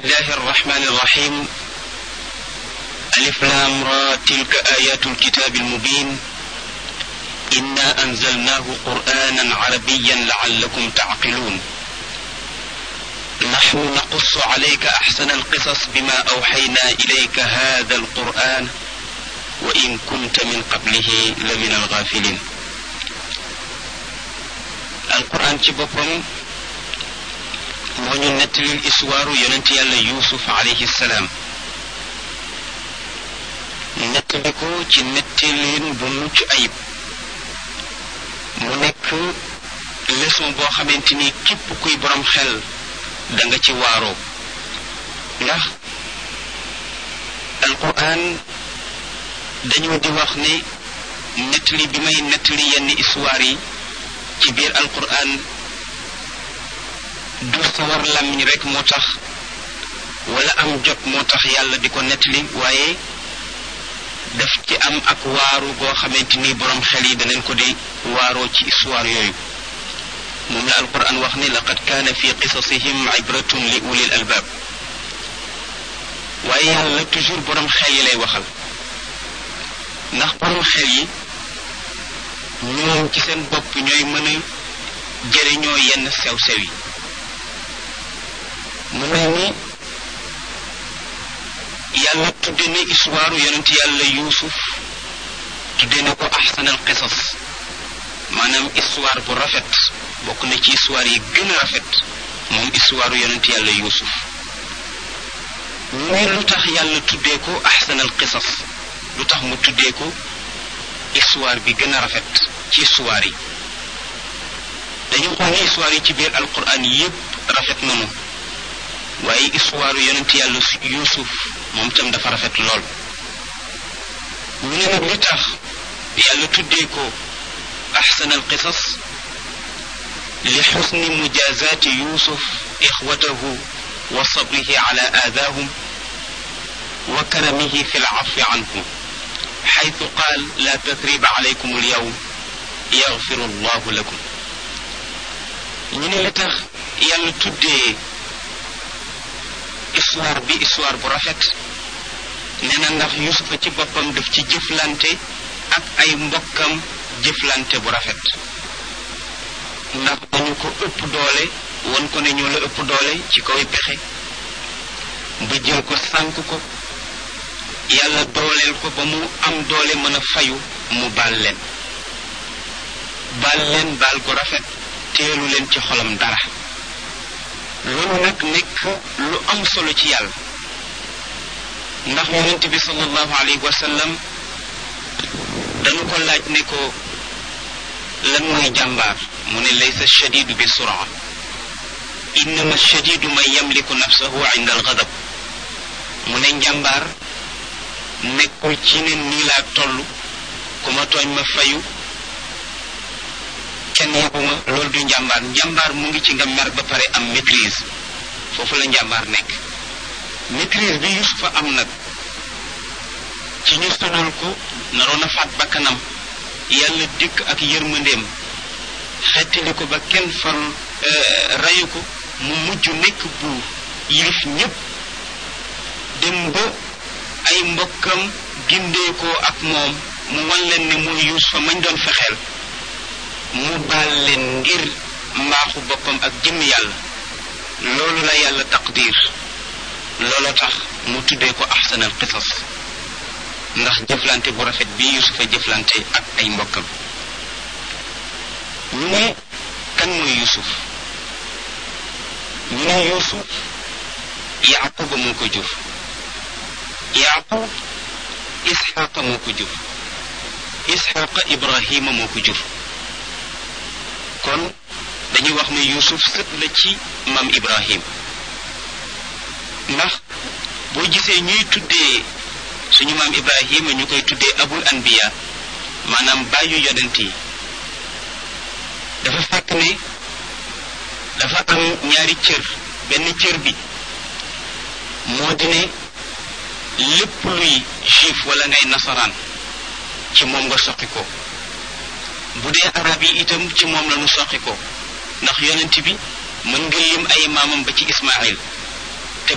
الله الرحمن الرحيم ألف لام را تلك آيات الكتاب المبين إنا أنزلناه قرآنا عربيا لعلكم تعقلون نحن نقص عليك أحسن القصص بما أوحينا إليك هذا القرآن وإن كنت من قبله لمن الغافلين القرآن ci boppam moo ñu nettalil histoire yonent yàlla yuusuf alayhi salaam nettali ko ci nettalin bu mucc ayib mu nekk leçon boo xamante ni képp kuy borom xel da nga ci waaroo ndax alquran dañoo di wax ne nettali bi may nettali yenn histoire yi ci biir alquran du sawar làmmiñ rek moo tax wala am jot moo tax yàlla di ko nettali waaye daf ci am ak waaru goo xamante ni borom xel yi danañ ko di waaroo ci histoire yooyu moom la alquran wax ni laqad kaana fi qisasihim ibratun li ulil albaab waaye yàlla toujours borom xel yi lay waxal ndax borom xel yi ñoom ci seen bopp ñooy mën a jëriñoo yenn sew-sew yi mu mel ni yàlla tudde ne histoire yonent yàlla yuusuf tudde ne ko ahsanal qisas maanaam histoire bu rafet bokk na ci histoire yi gën a rafet moom histoire yonent yàlla yuusuf ñu ne lu tax yàlla tuddee ko ahsanal qisas lu tax mu tuddee ko histoire bi gën a rafet ci histoire yi dañu xool ne histoire yi ci biir alquran yépp rafet nanu waaye histoire yonent yàlla yuusuf moom tam dafa rafet lool ñu ne nag li tax yàlla tuddee ko ahsan al qisas li xusni mujazaati yuusuf ixwatahu wa sabrihi ala aadaahum wa karamihi fi lcafi anhum xaytu qaal la tatriba alaykum alyawm yaxfiru allahu lakum ñu ne li tax yàlla tuddee histoire bi histoire bu rafet nee na ndax yusufa ci boppam daf ci jëflante ak ay mbokkam jëflante bu rafet ndax dañu ko ëpp doole won ko ne ñoo la ëpp doole ci kaw pexe ba jël ko sànk ko yàlla dooleel ko ba mu am doole mën a fayu mu baal leen baal leen baal gu rafet teelu leen ci xolam dara loolu nag nekk lu am solo ci yàlla ndax yonent bi sallallahu alayhi wa sallam dañu ko laaj ne ko lan mooy jàmbaar mu ne laysa shadidu bi suraa innama shadidu man yamliku nafsahu inda algadab mu ne njàmbaar nekkul ci ne nii laa toll ku ma tooñ ma fayu kenn yebuma loolu du njàmbaar njàmbaar mu ngi ci nga mer ba pare am maîtrise foofu la njàmbaar nekk maîtrise bi yusufa am nag ci ñu sonal ko naroon a faat bakkanam yàlla dikk ak yërmandeem xettali ko ba kenn far rayu ko mu mujj nekk buur yilif ñépp dem ba ay mbokkam gindeekoo ak moom mu wan leen ne mooy yusufa mañ doon fexeel mu baal leen ngir mbaaxu boppam ak jëmm yàlla loolu la yàlla taqdir looloo tax mu tuddee ko ahsanal qisas ndax jëflante bu rafet bi yusufa jëflante ak ay mbokkam ñu ne kan mooy yusuf ñu ne yusuf yaquba moo ko jur yaqub isxaqa moo ko jur isxaqa ibrahima moo ko jur kon dañuy wax ne yusuf sët la ci maam ibrahim ndax boo gisee ñuy tuddee suñu maam ibrahima ñu koy tuddee abul anbiya maanaam bàyyu yonent yi dafa fekk ne dafa am ñaari cër benn cër bi moo di ne lépp luy juif wala ngay nasaraan ci moom nga soqi ko bu dee arab yi itam ci moom la nu soqi ko ndax yonent bi mën nga lim ay maamam ba ci ismail